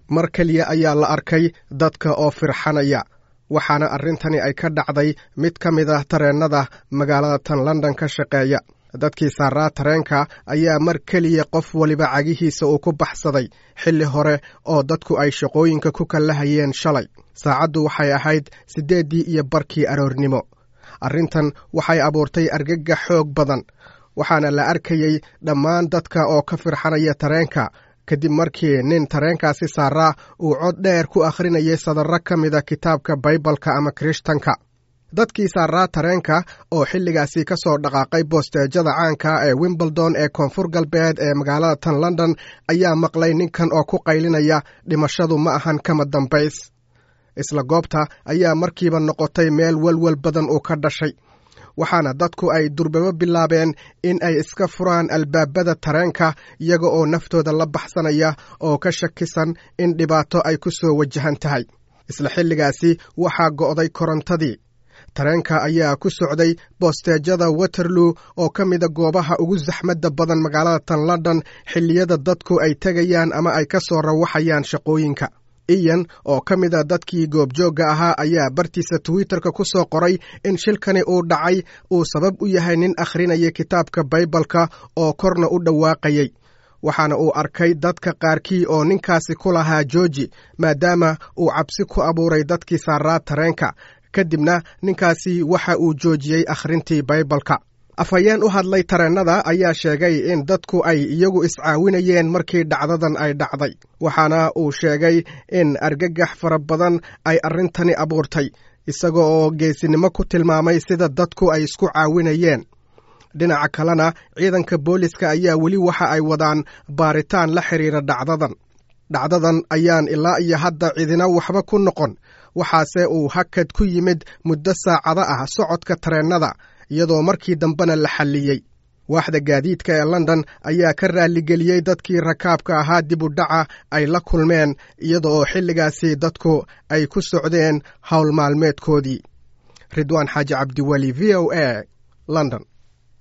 mar keliya ayaa la arkay dadka oo firxanaya waxaana arrintani ay ka dhacday mid ka mid ah tareennada magaalada tan london ka shaqeeya dadkii saaraa tareenka ayaa mar keliya qof waliba cagihiisa uu ku baxsaday xilli hore oo dadku ay shaqooyinka ku kallahayeen shalay saacaddu waxay ahayd siddeeddii iyo barkii aroornimo arrintan waxay abuurtay argagax xoog badan waxaana la arkayey dhammaan dadka oo ka firxanaya tareenka kadib markii nin tareenkaasi saaraa uu cod dheer ku akhrinayay sadarro ka mida kitaabka baybalka ama kirishtanka dadkii saaraa tareenka oo xilligaasi ka soo dhaqaaqay boosteejada caanka ee wimbledon ee koonfur galbeed ee magaalada tan london ayaa maqlay ninkan oo ku qaylinaya dhimashadu ma ahan kama dambays isla goobta ayaa markiiba noqotay meel welwel badan uu ka dhashay waxaana dadku ay durbabo bilaabeen in ay iska furaan albaabada tareenka iyaga oo naftooda la baxsanaya oo ka shakisan in dhibaato ay ku soo wajahan tahay isla xilligaasi waxaa go'day korontadii tareenka ayaa ku socday boosteejada waterloo oo ka mida goobaha ugu saxmadda badan magaalada tan london xilliyada dadku ay tegayaan ama ay ka soo rawaxayaan shaqooyinka iyan oo ka mid a dadkii goobjoogga ahaa ayaa bartiisa twitterka ku soo qoray in shilkani uu dhacay uu sabab u yahay nin akhrinaya kitaabka baybalka oo korna u dhawaaqayay waxaana uu arkay dadka qaarkii oo ninkaasi ku lahaa jooji maadaama uu cabsi ku abuuray dadkii saaraa tareenka kadibna ninkaasi waxa uu joojiyey akhrintii baybalka afhayeen u hadlay tareennada ayaa sheegay in dadku ay iyagu iscaawinayeen markii dhacdadan ay dhacday waxaana uu sheegay in argagax fara badan ay arrintani abuurtay isaga oo geesinimo ku tilmaamay sida dadku ay isku caawinayeen dhinaca kalena ciidanka booliska ayaa weli waxa ay wadaan baaritaan la xidhiira dhacdadan dhacdadan ayaan ilaa iyo hadda cidina waxba ku noqon waxaase uu hakad ku yimid muddo saacado ah socodka tareennada iyadoo markii dambena la xalliyey waaxda gaadiidka ee london ayaa ka raalligeliyey dadkii rakaabka ahaa dib u dhaca ay la kulmeen iyada oo xilligaasi dadku ay ku socdeen howl maalmeedkoodii ridwaan xaaji cabdiweli v o a london